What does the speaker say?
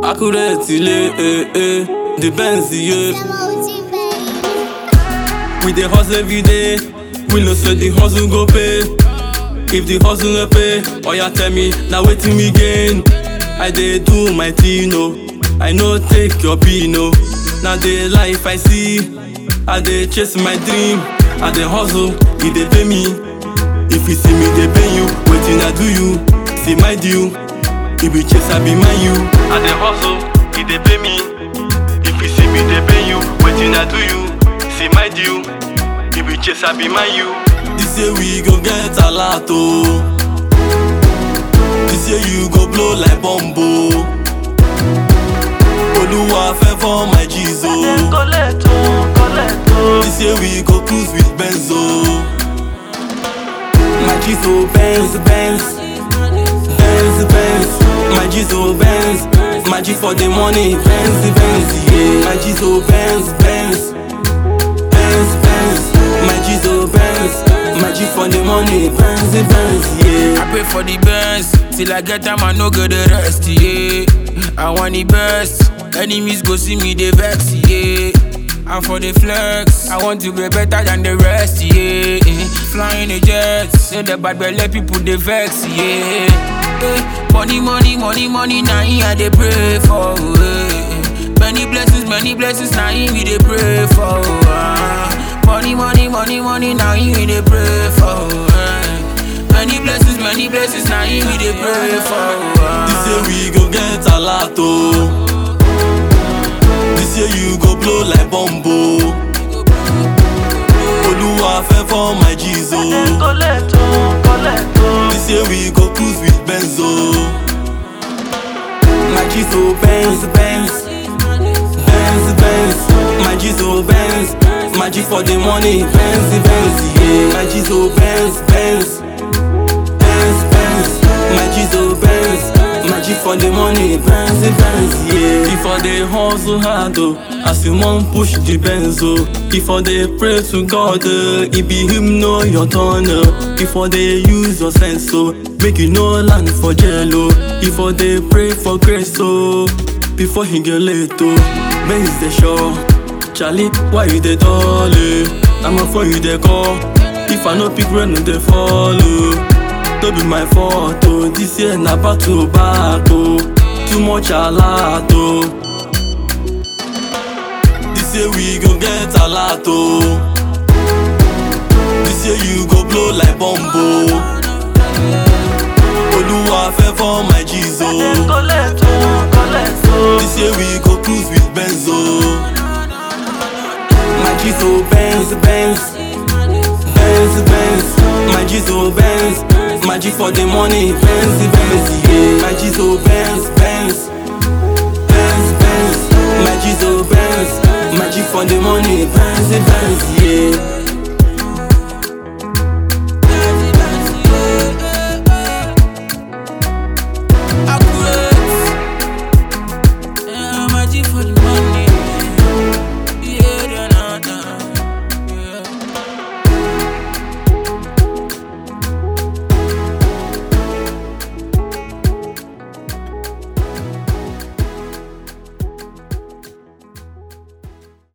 Accurate, ilé, eh, eh. The Benz, yeah. We dey hustle every day. We know say the hustle go pay. If the hustle no pay, oya tell me na wetin we gain. I dey do my thing o, I no take your pin o. Na the life I see, I dey chase my dream. I dey hustle, e dey pay me. If you see me dey pay you, wetin I do you? See my due, e be chase I be mind you. I dey hustle, e dey pay me. If you see me dey pay you, wetin I do you? See my due, e be chase I be mind you. This year we go get a lot oh. This year you go blow like bombo. Oluwa favor my Jesus. This year we go cruise with Benzo. My Jesus Benz, Benz, Benz, Benz. My Jesus Benz, my G for the money, Benz, Benz, yeah. My Jesus Benz, Benz, Benz, Benz. My Jesus Benz, my G for the money, Benz, Benz, yeah. I pray for the best till I get time. I no go the rest. Yeah, I want the best. Enemies go see me they vex. Yeah, and for the flex, I want to be better than the rest. Yeah, flying the jets, say the bad belly people they vex. Yeah, eh, money, money, money, money. Now I they pray for. eh. Many blessings, many blessings. Now we they pray for. ah. Money, money, money, money. Now we they pray for. eh. Many blessings, many blessings. Now we they pray for. ah. This year we go get a lot oh. This year you go blow like bombo. Oluwa favor my Jesus. This year we go cruise with Benzo. My Jesus Benz, Benz, Benz, Benz. My Jesus Benz, my G for the money, Benz, Benz, yeah. My Jesus Benz, Benz, Benz, Benz. My Jesus Benz, my G for the money, Benz, Benz, yeah. Before they hustle hard, oh, as you want push the Benz, oh. Before they pray to God, oh, it be him know your turn, oh. Before they use your sense, oh, make you no land for jail, oh. Before they pray for grace, oh. Before he get late, oh, Benz the show. Charlie, why you dey dull, eh? I'm a phone you dey call. If I no pick, rain no dey follow. No be my fault, oh. This year na back to back, oh. Too much alert, oh. This year we go get a lot, oh. This year you go blow like bombo. Oluwa favor my Jesus. This year we go cruise with Benzo. My Jesus Benz, Benz, Benz, Benz. My Jesus Benz, my G for the money, Benz, Benz, yeah. My Jesus Benz, Benz, Benz, Benz. My Jesus Benz, my G for the money, Benz, Benz, yeah.